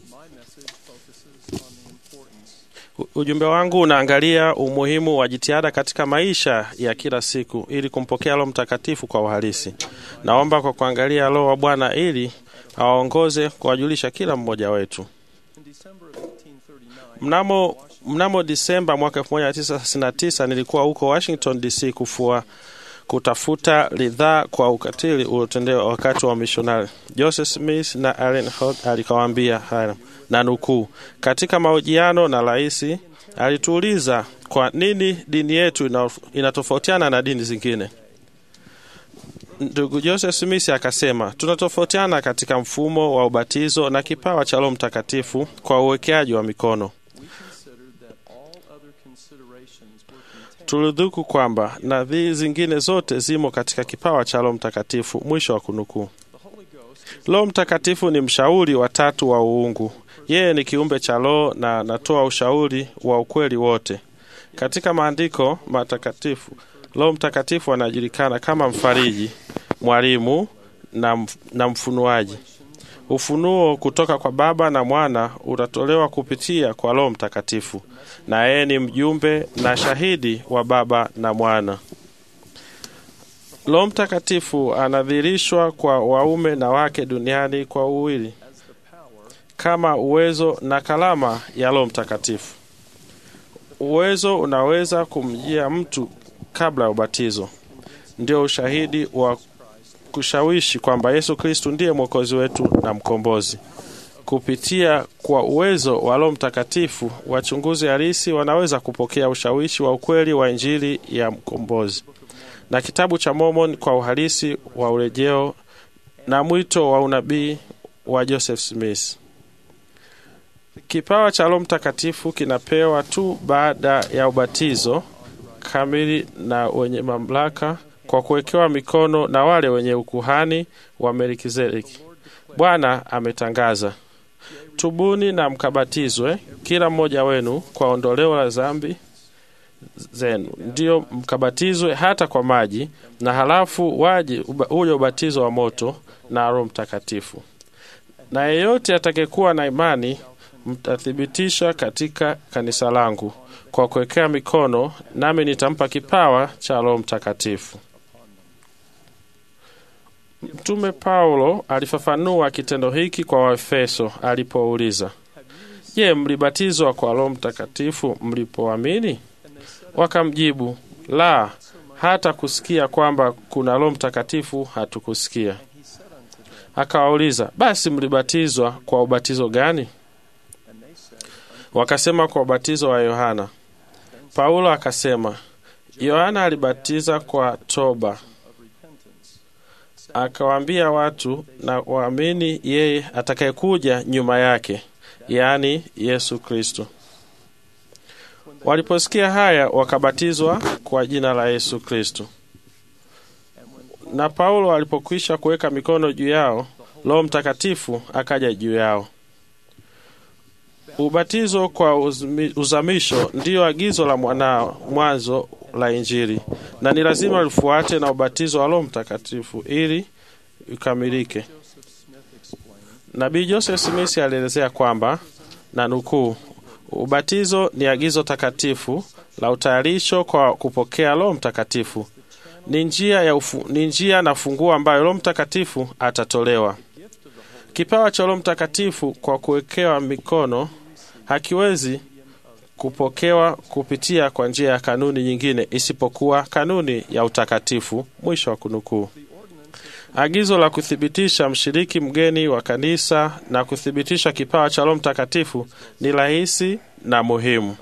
U- Ujumbe wangu unaangalia umuhimu wa jitihada katika maisha ya kila siku ili kumpokea Roho Mtakatifu kwa uhalisi. Naomba kwa kuangalia Roho wa Bwana ili awaongoze kuwajulisha kila mmoja wetu. Mnamo, mnamo Disemba mwaka 1939 nilikuwa huko Washington DC kufua kutafuta ridhaa kwa ukatili uliotendewa wakati wa mishonari. Joseph Smith na Allen Hogg alikawaambia haya na nukuu, katika mahojiano na rais alituuliza kwa nini dini yetu ina- inatofautiana na dini zingine. Ndugu Joseph Smith akasema, tunatofautiana katika mfumo wa ubatizo na kipawa cha Roho Mtakatifu kwa uwekeaji wa mikono. Tulidhuku kwamba nadhiri zingine zote zimo katika kipawa cha Roho Mtakatifu. Mwisho wa kunukuu. Roho Mtakatifu ni mshauri wa tatu wa uungu. Yeye ni kiumbe cha Roho na anatoa ushauri wa ukweli wote. Katika maandiko matakatifu, Roho Mtakatifu anajulikana kama mfariji, mwalimu na, mf- na mfunuaji. Ufunuo kutoka kwa Baba na Mwana utatolewa kupitia kwa Roho Mtakatifu, na yeye ni mjumbe na shahidi wa Baba na Mwana. Roho Mtakatifu anadhihirishwa kwa waume na wake duniani kwa uwili kama uwezo na kalama ya Roho Mtakatifu. Uwezo unaweza kumjia mtu kabla ya ubatizo, ndio ushahidi wa kushawishi kwamba Yesu Kristu ndiye mwokozi wetu na mkombozi. Kupitia kwa uwezo wa Roho Mtakatifu, wachunguzi halisi wanaweza kupokea ushawishi wa ukweli wa Injili ya mkombozi na kitabu cha Mormon kwa uhalisi wa urejeo na mwito wa unabii wa Joseph Smith. Kipawa cha Roho Mtakatifu kinapewa tu baada ya ubatizo kamili na wenye mamlaka kwa kuwekewa mikono na wale wenye ukuhani wa Melkizedeki. Bwana ametangaza, tubuni na mkabatizwe kila mmoja wenu kwa ondoleo la dhambi zenu, ndiyo mkabatizwe hata kwa maji, na halafu waje uba- uje ubatizo wa moto na Roho Mtakatifu. Na yeyote atakayekuwa na imani mtathibitisha katika kanisa langu kwa kuwekea mikono, nami nitampa kipawa cha Roho Mtakatifu. Mtume Paulo alifafanua kitendo hiki kwa Waefeso alipouliza, Je, mlibatizwa kwa Roho Mtakatifu mlipoamini? Wakamjibu, la, hata kusikia kwamba kuna Roho Mtakatifu hatukusikia. Akawauliza, basi mlibatizwa kwa ubatizo gani? Wakasema, kwa ubatizo wa Yohana. Paulo akasema, Yohana alibatiza kwa toba, akawaambia watu na waamini yeye atakayekuja nyuma yake, yaani Yesu Kristo. Waliposikia haya, wakabatizwa kwa jina la Yesu Kristo. Na Paulo alipokwisha kuweka mikono juu yao, Roho Mtakatifu akaja juu yao. Ubatizo kwa uzmi- uzamisho ndiyo agizo la mwanao mwanzo la Injili, na ni lazima lifuate na ubatizo wa Roho Mtakatifu ili ikamilike. Nabii Joseph Smith alielezea kwamba na nukuu, ubatizo ni agizo takatifu la utayarisho kwa kupokea Roho Mtakatifu. Ni njia, ya ufu, ni njia na funguo ambayo Roho Mtakatifu atatolewa. Kipawa cha Roho Mtakatifu kwa kuwekewa mikono hakiwezi kupokewa kupitia kwa njia ya kanuni nyingine isipokuwa kanuni ya utakatifu. Mwisho wa kunukuu. Agizo la kuthibitisha mshiriki mgeni wa kanisa na kuthibitisha kipawa cha Roho Mtakatifu ni rahisi na muhimu.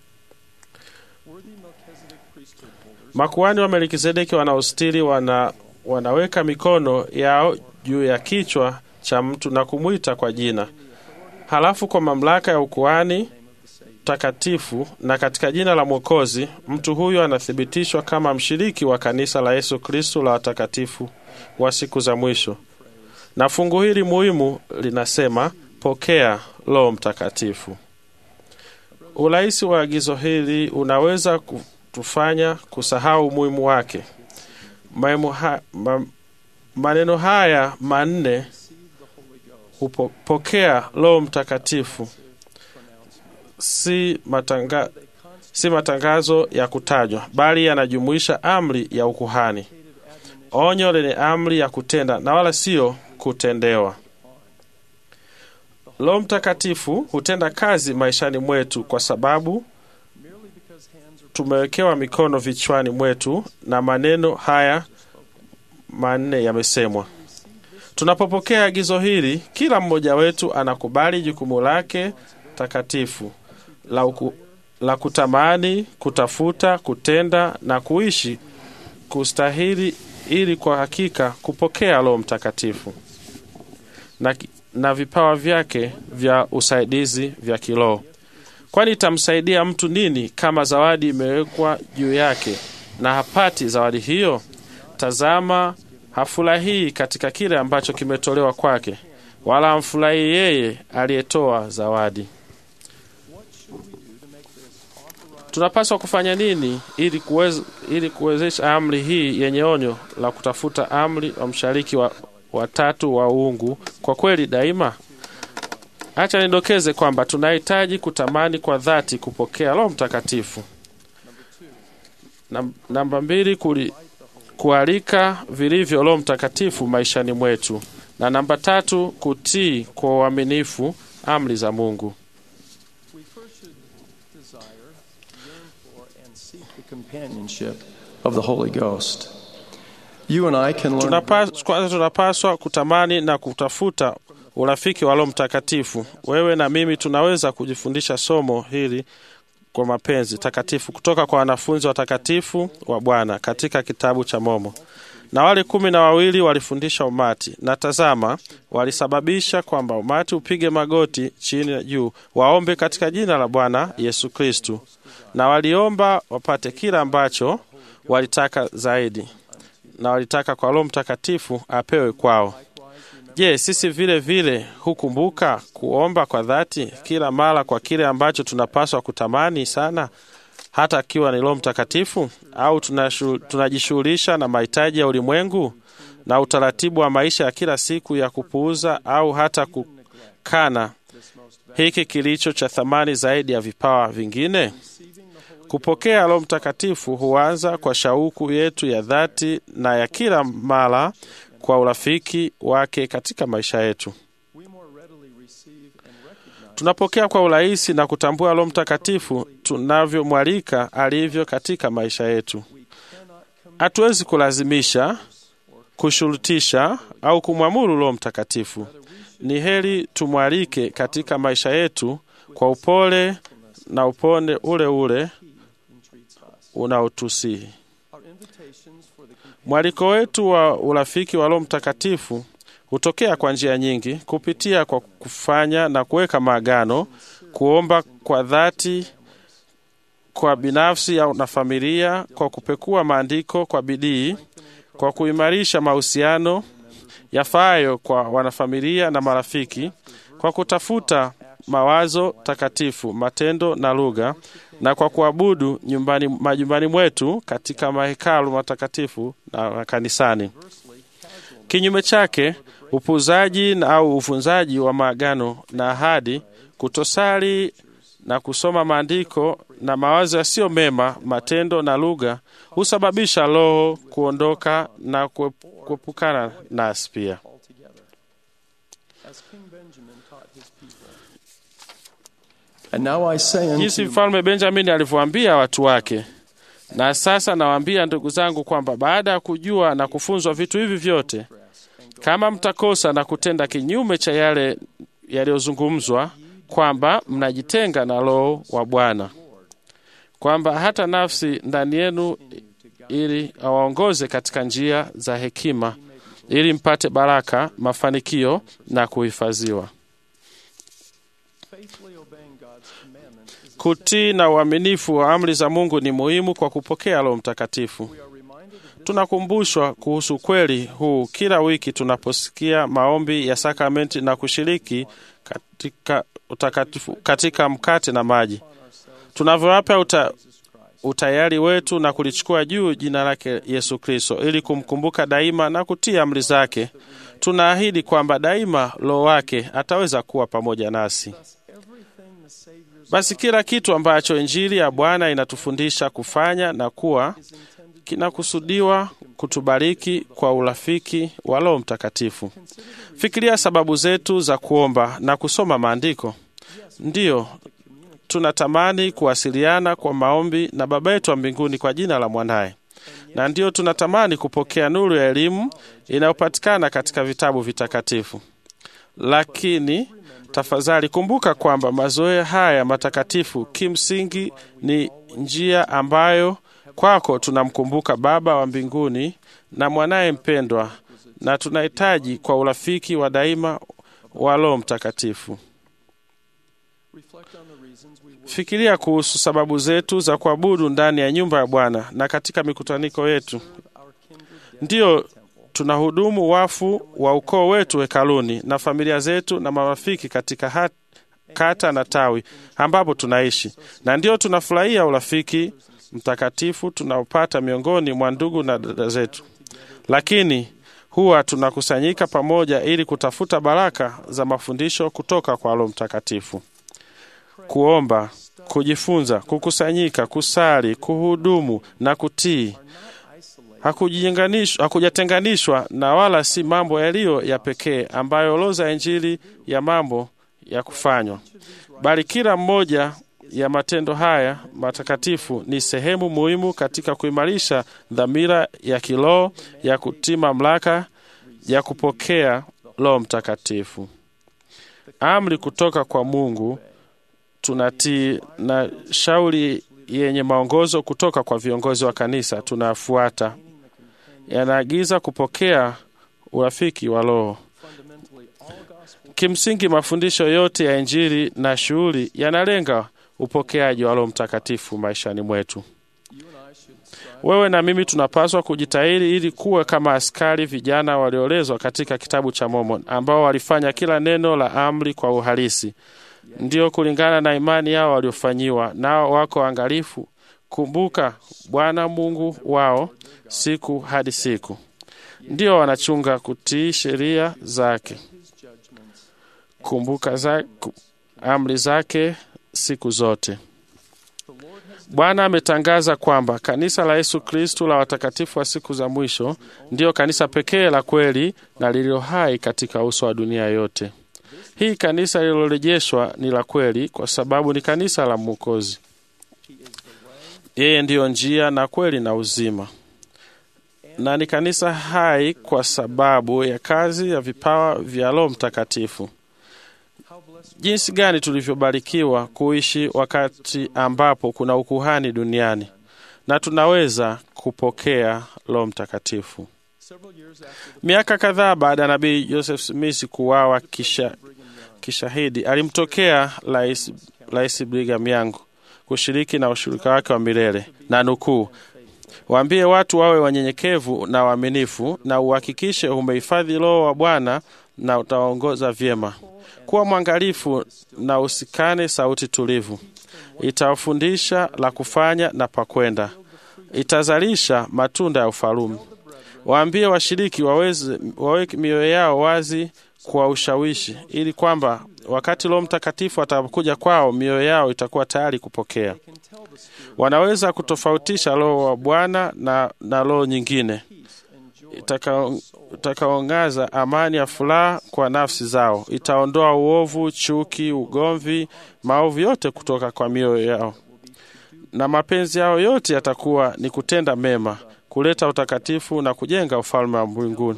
Makuhani wa Melkizedeki wanaostiri wana, wanaweka mikono yao juu ya kichwa cha mtu na kumwita kwa jina, halafu kwa mamlaka ya ukuhani takatifu na katika jina la Mwokozi, mtu huyo anathibitishwa kama mshiriki wa kanisa la Yesu Kristo la watakatifu wa siku za mwisho. Na fungu hili muhimu linasema pokea Roho Mtakatifu. Urahisi wa agizo hili unaweza kutufanya kusahau umuhimu wake. Maimu ha, ma, maneno haya manne Kupokea Roho Mtakatifu si, matanga, si matangazo ya kutajwa, bali yanajumuisha amri ya ukuhani, onyo lenye amri ya kutenda na wala sio kutendewa. Roho Mtakatifu hutenda kazi maishani mwetu kwa sababu tumewekewa mikono vichwani mwetu na maneno haya manne yamesemwa. Tunapopokea agizo hili, kila mmoja wetu anakubali jukumu lake takatifu la, uku, la kutamani, kutafuta, kutenda na kuishi kustahili, ili kwa hakika kupokea Roho Mtakatifu na, na vipawa vyake vya usaidizi vya kiroho. Kwani itamsaidia mtu nini kama zawadi imewekwa juu yake na hapati zawadi hiyo? Tazama, hafurahii katika kile ambacho kimetolewa kwake, wala hamfurahii yeye aliyetoa zawadi. Tunapaswa kufanya nini ili kuweza, ili kuwezesha amri hii yenye onyo la kutafuta amri wa mshariki wa watatu wa uungu kwa kweli daima? Acha nidokeze kwamba tunahitaji kutamani kwa dhati kupokea Roho Mtakatifu. Nam- Namba mbili, kuli, kualika vilivyo Roho Mtakatifu maishani mwetu, na namba tatu, kutii kwa uaminifu amri za Mungu. We first should desire, yearn for, and seek the companionship of the Holy Ghost. You and I can learn Tunapas, kwanza tunapaswa kutamani na kutafuta urafiki wa Roho Mtakatifu. Wewe na mimi tunaweza kujifundisha somo hili kwa mapenzi takatifu kutoka kwa wanafunzi watakatifu wa Bwana katika kitabu cha Momo. Na wale kumi na wawili walifundisha umati, na tazama, walisababisha kwamba umati upige magoti chini na juu, waombe katika jina la Bwana Yesu Kristu, na waliomba wapate kila ambacho walitaka zaidi, na walitaka kwa Roho Mtakatifu apewe kwao. Je, sisi vile vile hukumbuka kuomba kwa dhati kila mara kwa kile ambacho tunapaswa kutamani sana, hata akiwa ni Roho Mtakatifu? Au tunashu- tunajishughulisha na mahitaji ya ulimwengu na utaratibu wa maisha ya kila siku ya kupuuza au hata kukana hiki kilicho cha thamani zaidi ya vipawa vingine? Kupokea Roho Mtakatifu huanza kwa shauku yetu ya dhati na ya kila mara kwa urafiki wake katika maisha yetu. we more readily receive and recognize Tunapokea kwa urahisi na kutambua Roho Mtakatifu tunavyomwalika alivyo katika maisha yetu. we cannot come Hatuwezi kulazimisha, kushurutisha au kumwamuru Roho Mtakatifu. Ni heri tumwalike katika maisha yetu kwa upole na upone ule ule he entreats us. unaotusihi. Our invitations for the companion Mwaliko wetu wa urafiki wa Roho Mtakatifu hutokea kwa njia nyingi, kupitia kwa kufanya na kuweka maagano, kuomba kwa dhati kwa binafsi au na familia, kwa kupekua maandiko kwa bidii, kwa kuimarisha mahusiano yafaayo kwa wanafamilia na marafiki, kwa kutafuta mawazo takatifu, matendo na lugha, na kwa kuabudu nyumbani, majumbani mwetu katika mahekalu matakatifu na kanisani. Kinyume chake, upuuzaji na au uvunzaji wa maagano na ahadi, kutosali na kusoma maandiko na mawazo yasiyo mema, matendo na lugha husababisha roho kuondoka na kuep- kuepukana nasi pia. altogether. As King Benjamin taught his people. And now I say jinsi unto mfalme Benjamini alivyoambia watu wake. Na sasa nawaambia ndugu zangu kwamba baada ya kujua na kufunzwa vitu hivi vyote, kama mtakosa na kutenda kinyume cha yale yaliyozungumzwa, kwamba mnajitenga na Roho wa Bwana, kwamba hata nafsi ndani yenu ili awaongoze katika njia za hekima, ili mpate baraka, mafanikio na kuhifadhiwa. faithfully obeying God's commandments is Kutii na uaminifu wa amri za Mungu ni muhimu kwa kupokea Roho Mtakatifu. we are reminded of this Tunakumbushwa kuhusu kweli huu kila wiki tunaposikia maombi ya sakramenti na kushiriki katika utakatifu katika mkate na maji. on ourselves Tunavyowapa uta, Jesus Christ. utayari wetu na kulichukua juu jina lake Yesu Kristo ili kumkumbuka daima na kutii amri zake. Tunaahidi kwamba daima Roho wake ataweza kuwa pamoja nasi. Basi kila kitu ambacho Injili ya Bwana inatufundisha kufanya na kuwa kinakusudiwa kutubariki kwa urafiki wa Roho Mtakatifu. Fikiria sababu zetu za kuomba na kusoma maandiko. Ndiyo, tunatamani kuwasiliana kwa maombi na Baba yetu wa mbinguni kwa jina la mwanaye, na ndiyo tunatamani kupokea nuru ya elimu inayopatikana katika vitabu vitakatifu. Lakini tafadhali kumbuka kwamba mazoea haya matakatifu kimsingi ni njia ambayo kwako tunamkumbuka Baba wa mbinguni na mwanaye mpendwa, na tunahitaji kwa urafiki wa daima wa Roho Mtakatifu. Fikiria kuhusu sababu zetu za kuabudu ndani ya nyumba ya Bwana na katika mikutaniko yetu. Ndiyo, tunahudumu wafu wa ukoo wetu hekaluni na familia zetu na marafiki katika hat, kata na tawi ambapo tunaishi, na ndiyo tunafurahia urafiki mtakatifu tunaopata miongoni mwa ndugu na dada zetu, lakini huwa tunakusanyika pamoja ili kutafuta baraka za mafundisho kutoka kwa Roho Mtakatifu. Kuomba, kujifunza, kukusanyika, kusali, kuhudumu na kutii hakujatenganishwa na wala si mambo yaliyo ya pekee ambayo orodha ya Injili ya mambo ya kufanywa, bali kila mmoja ya matendo haya matakatifu ni sehemu muhimu katika kuimarisha dhamira ya kiroho ya kutii mamlaka ya kupokea Roho Mtakatifu. Amri kutoka kwa Mungu tunatii, na shauri yenye maongozo kutoka kwa viongozi wa kanisa tunafuata, yanaagiza kupokea urafiki wa Roho. Kimsingi, mafundisho yote ya Injili na shughuli yanalenga upokeaji wa Roho Mtakatifu maishani mwetu. Wewe na mimi tunapaswa kujitahidi ili kuwa kama askari vijana waliolezwa katika kitabu cha Mormon ambao walifanya kila neno la amri kwa uhalisi, ndio kulingana na imani yao waliofanyiwa, nao wako angalifu kumbuka Bwana Mungu wao siku hadi siku, ndio wanachunga kutii sheria zake, kumbuka za, amri zake siku zote. Bwana ametangaza kwamba kanisa la Yesu Kristu la watakatifu wa siku za mwisho ndiyo kanisa pekee la kweli na lililo hai katika uso wa dunia yote. Hii kanisa lililorejeshwa ni la kweli kwa sababu ni kanisa la Mwokozi. Yeye ndiyo njia na kweli na uzima, na ni kanisa hai kwa sababu ya kazi ya vipawa vya Roho Mtakatifu. Jinsi gani tulivyobarikiwa kuishi wakati ambapo kuna ukuhani duniani na tunaweza kupokea Roho Mtakatifu. Miaka kadhaa baada ya nabii Joseph Smith kuuawa kisha kishahidi, alimtokea Rais Rais Brigham Young kushiriki na ushirika wake wa milele na nukuu, waambie watu wawe wanyenyekevu na waaminifu, na uhakikishe umehifadhi Roho wa Bwana na utaongoza vyema. Kuwa mwangalifu na usikane sauti tulivu, itawafundisha la kufanya na pakwenda, itazalisha matunda ya ufalume. Waambie washiriki waweze waweke mioyo yao wazi kwa ushawishi, ili kwamba wakati Roho Mtakatifu atakapokuja kwao, mioyo yao itakuwa tayari kupokea. Wanaweza kutofautisha Roho wa Bwana na, na roho nyingine itakaongaza amani ya furaha kwa nafsi zao, itaondoa uovu, chuki, ugomvi, maovu yote kutoka kwa mioyo yao, na mapenzi yao yote yatakuwa ni kutenda mema, kuleta utakatifu na kujenga ufalme wa mbinguni.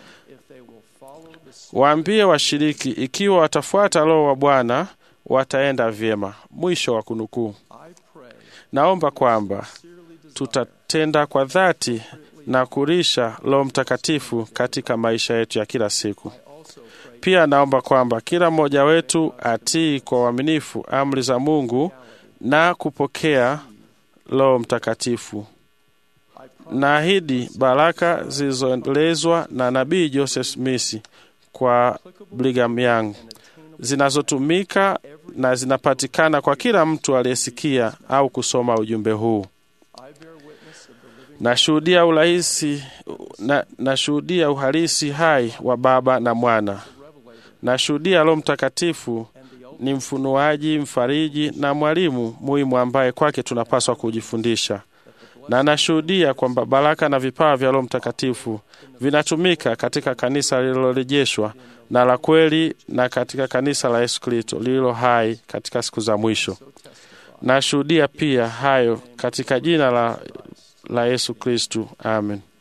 Waambie washiriki, ikiwa watafuata Roho wa Bwana wataenda vyema. Mwisho wa kunukuu. Naomba kwamba tutatenda kwa dhati na kurisha Roho Mtakatifu katika maisha yetu ya kila siku. Pia naomba kwamba kila mmoja wetu atii kwa uaminifu amri za Mungu na kupokea Roho Mtakatifu. Naahidi baraka zilizoelezwa na nabii Joseph Smith kwa Brigham Young zinazotumika na zinapatikana kwa kila mtu aliyesikia au kusoma ujumbe huu. Nashuhudia urahisi na, nashuhudia uhalisi hai wa Baba na Mwana. Nashuhudia Roho Mtakatifu ni mfunuaji, mfariji na mwalimu muhimu ambaye kwake tunapaswa kujifundisha, na nashuhudia kwamba baraka na vipawa vya Roho Mtakatifu vinatumika katika kanisa lililorejeshwa na la kweli na katika kanisa la Yesu Kristo lililo hai katika siku za mwisho. Nashuhudia pia hayo katika jina la, la Yesu Kristo. Amen.